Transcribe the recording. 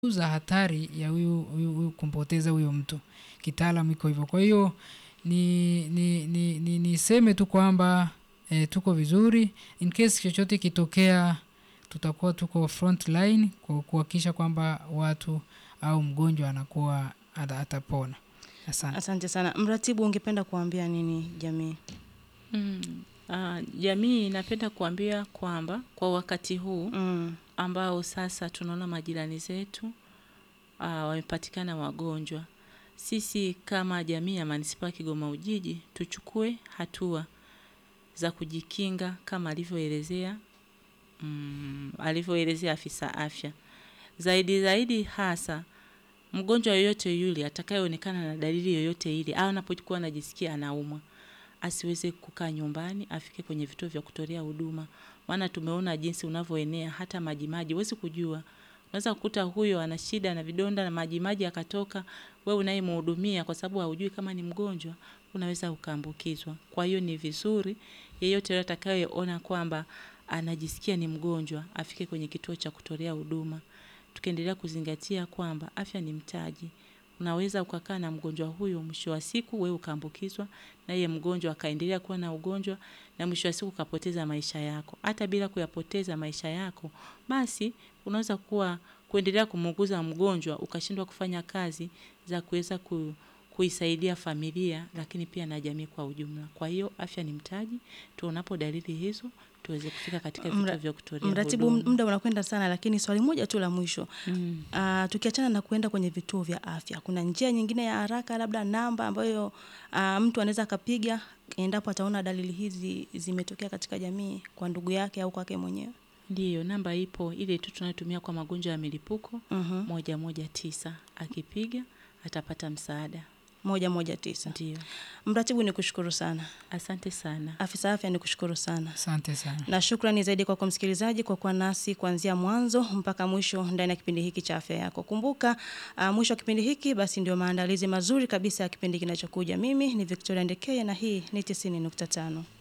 za hatari ya huyu huyu huyu kumpoteza huyo mtu. Kitaalam iko hivyo. Kwa hiyo ni ni ni ni niseme tu kwamba eh, tuko vizuri. In case chochote kitokea tutakuwa tuko front line kwa kuhakikisha kwamba watu au mgonjwa anakuwa ata- atapona. Asante. Asante sana. Mratibu, ungependa kuambia nini jamii? Mm. Ah, jamii inapenda kuambia kwamba kwa wakati huu Mm. ambao sasa tunaona majirani zetu ah, wamepatikana wagonjwa, sisi kama jamii ya manispaa ya Kigoma Ujiji tuchukue hatua za kujikinga kama alivyoelezea mm, alivyoelezea afisa afya. Zaidi zaidi hasa mgonjwa yoyote yule atakayeonekana na dalili yoyote ile au anapokuwa anajisikia anaumwa asiweze kukaa nyumbani, afike kwenye vituo vya kutolea huduma, maana tumeona jinsi unavyoenea hata majimaji, huwezi kujua. Unaweza kukuta huyo ana shida na vidonda na majimaji akatoka, wewe unayemhudumia kwa sababu haujui kama ni mgonjwa, unaweza ukaambukizwa. Kwa hiyo ni vizuri yeyote yule atakayeona kwamba anajisikia ni mgonjwa afike kwenye kituo cha kutolea huduma. Tukiendelea kuzingatia kwamba afya ni mtaji. Unaweza ukakaa na mgonjwa huyo, mwisho wa siku wewe ukaambukizwa, na yeye mgonjwa akaendelea kuwa na ugonjwa, na mwisho wa siku ukapoteza maisha yako. Hata bila kuyapoteza maisha yako, basi unaweza kuwa kuendelea kumuuguza mgonjwa, ukashindwa kufanya kazi za kuweza ku, kuisaidia familia, lakini pia na jamii kwa ujumla. Kwa hiyo afya ni mtaji, tuonapo dalili hizo tuweze kufika katika vituo Mra- vya kutolea Mratibu, huduma. muda unakwenda sana, lakini swali moja tu la mwisho. Mm. Uh, tukiachana na kuenda kwenye vituo vya afya, kuna njia nyingine ya haraka, labda namba ambayo uh, mtu anaweza akapiga endapo ataona dalili hizi zimetokea katika jamii kwa ndugu yake au kwake mwenyewe? Ndiyo, namba ipo ile tu tunayotumia kwa magonjwa ya milipuko Mhm. moja moja tisa. Akipiga atapata msaada. moja moja tisa. Ndiyo, Mratibu, ni kushukuru sana. asante sana. Afisa afya, ni kushukuru sana. Asante sana. na shukrani zaidi kwako msikilizaji kwa kuwa nasi kuanzia mwanzo mpaka mwisho ndani ya kipindi hiki cha afya yako. Kumbuka uh, mwisho wa kipindi hiki basi ndio maandalizi mazuri kabisa ya kipindi kinachokuja. Mimi ni Victoria Ndekeye na hii ni 90.5.